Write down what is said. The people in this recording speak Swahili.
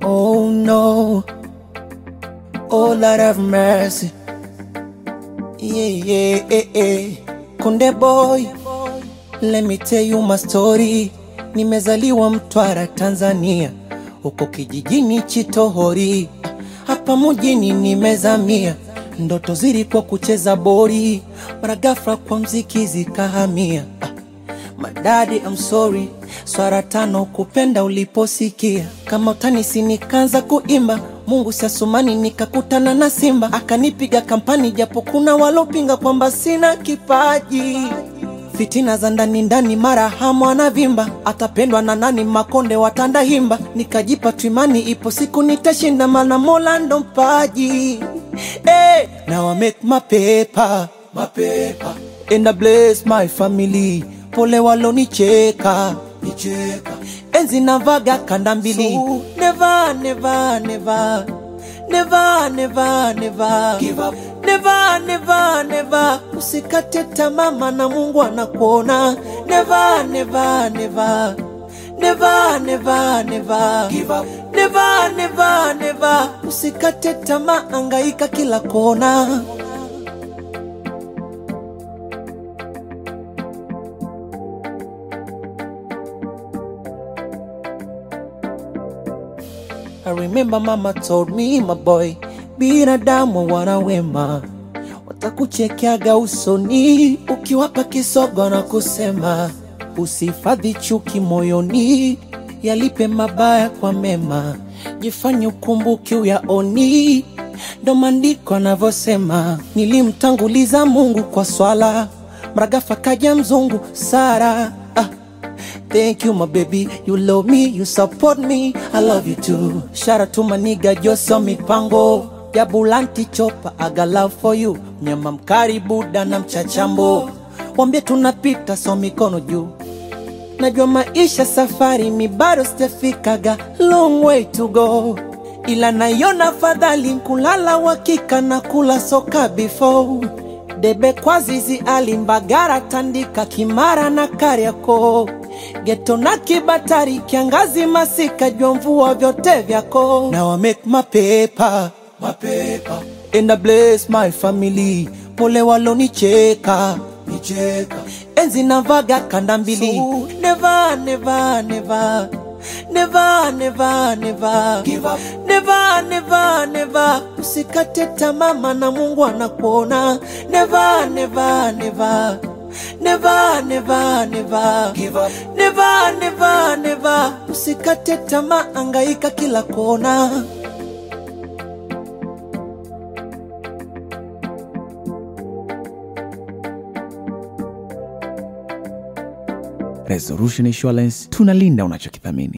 Oh no. Oh Lord have mercy. Yeah, yeah, yeah, yeah. Konde boy, let me tell you my story. Nimezaliwa Mtwara, Tanzania, huko kijijini Chitohori, hapa mjini nimezamia. Ndoto zilikuwa kucheza bori, mara ghafla kwa mziki zikahamia. Ah, Madadi, I'm sorry, swara tano kupenda uliposikia kama utanisi, nikaanza kuimba Mungu siasumani, nikakutana na Simba akanipiga kampani, japo kuna walopinga kwamba sina kipaji. Fitina za ndani ndani, mara hamu anavimba, atapendwa na nani? Makonde watanda himba, nikajipa twimani, ipo siku nitashinda, mana Mola ndo mpaji. Hey, now I make my paper, my paper. And I bless my family, pole walonicheka nicheka. Enzi navaga kanda mbili, so, never, never, never, never, never, never give up. Never, never, never, usikate tamaa, maana Mungu anakuona. Never, never, never, never, never, never give up. Never, never, never, usikate tamaa, angaika kila kona. I remember mama told me my boy, binadamu wana wema, watakuchekeaga usoni ukiwapa kisogo na kusema usihifadhi chuki moyoni, yalipe mabaya kwa mema, jifanye ukumbuki uyaoni. Ndo maandiko anavyosema, nilimtanguliza Mungu kwa swala, mragafa kaja mzungu Sara ah. Thank you, my baby. You love me, you support me. I love you too. Shout out to my nigga Joso Mipango. Jabulanti chopa, I got love for you. Mnyama mkari buda na mchachambo. Wambie tunapita so mikono juu. Najua maisha safari mi bado sijafikaga long way to go. Ila naiona fadhali kulala wakika na kula soka before debe kwa zizi alimbagara tandika kimara na kariako geto na kibatari kiangazi masika jua mvua vyote vyako now I make my paper, my paper. And I bless my family pole walonicheka nicheka enzi navaga kanda mbili so, never, never, never. Never, never, never give up. Never, never, never usikate tamaa, maana Mungu anakuona. Never, never, never Never, never, never give up. Never, never, never usikate tamaa, angaika kila kona. Resolution Insurance tunalinda unachokithamini.